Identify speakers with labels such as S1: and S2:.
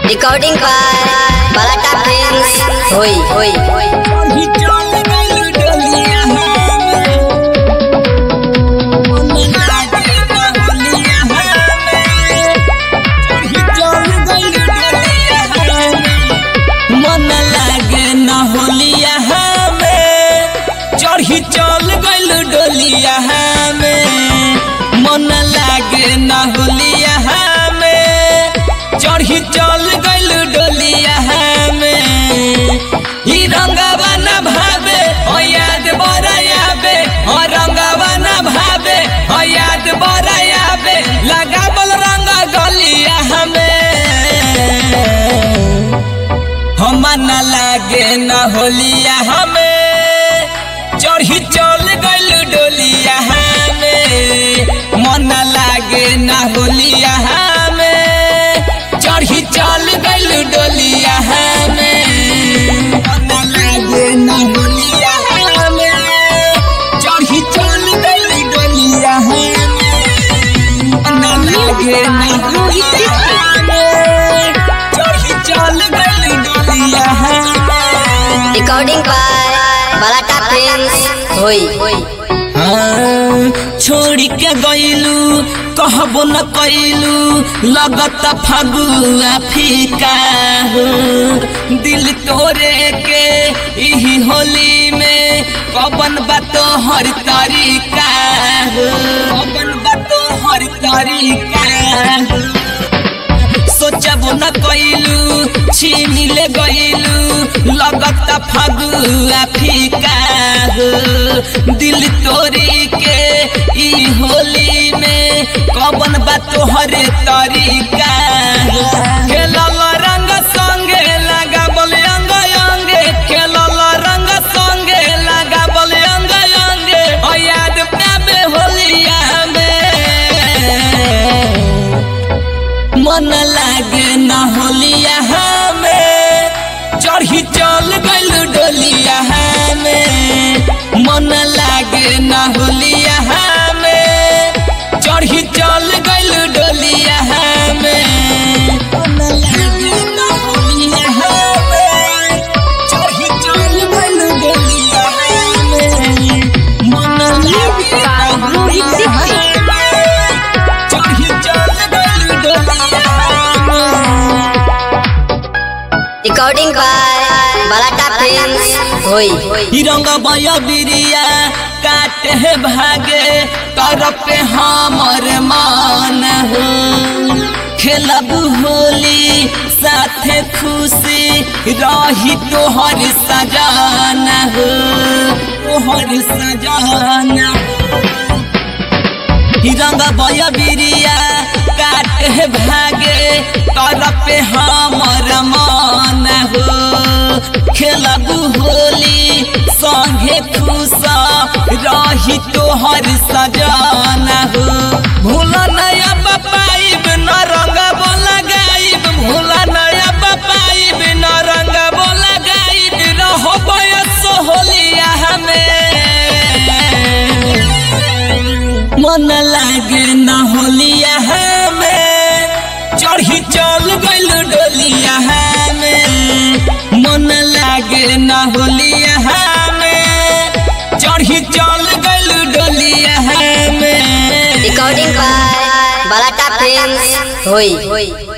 S1: recording by बलाटा films होई होई
S2: मन लागे न होलिया हमें चढ़ी चल गइल डोलिया हमें मन लागे न होलिया हमें चढ़ी चल गइल डोलिया हमें ई रंगवा न भावे ओ याद बरायाबे ओ रंगवा न भावे ओ याद बरायाबे लगावल रंग गलिया हमें हम न लागे न होलिया हमें चढ़ी चल गइल डोलिया हमें मन लागे न होलिया हमें चढ़ी चल गइल डोलिया हमें मन लागे न होलिया हमें चढ़ी चल गइल डोलिया हमें मन लागे न होलिया हमें चढ़ी चल गइल डोलिया हमें
S1: रिकॉर्डिंग बाय बलाटा फिल्म्स होई होई
S2: हाँ, छोड़ के गइलू कहबो न कैलू लगत फगुआ फीका हो दिल तोरे के इही होली में कबन बातो हर तरीका हो कबन बातो हर तरीका हो सोचबो न कैलू छीन ले गइलू लगत फगुआ फीका हो दिल तोरी के ई होली में कबन बा तोहर तरीका हो खेलल रंग संगे लगाबल अंग अंगे खेलल रंग संगे लगाबल अंग अंगे ओ याद पाबे होलिया में मन लागे न होलिया हमें चढ़ी चल गइल डोलिया हमें मन लागे न होलिया हमें चढ़ी चल गइल डोलिया हमें मन लागे न होलिया हमें चढ़ी चल गइल डोलिया हमें मन लागे न होलिया हमें चढ़ी चल गइल डोलिया हमें
S1: रिकॉर्डिंग बाय बलाटा फिल्म्स होई होई
S2: ई रंग बया बिरिया काटे है भागे तरफ पे हमर मान हो खेलब होली साथे खुशी रही तोहर सजाना हो तोहर सजाना हो रंग बय बिरिया काटे भागे तरफ पे हमर मन हो खेलब होली संगे खुश रही तोहर सजाना हो भूल नया पाइब न रंग बोला गाइब भूल नया पाइब न रंग बोला गाइब रहो बयस होलिया हमें मन लागे न होलिया हमें चढ़ी चल गइल डोलिया हमें मन लागे न होलिया हमें चढ़ी चल गइल डोलिया हमें
S1: रिकॉर्डिंग बाय बलाटा फिल्म्स होई होई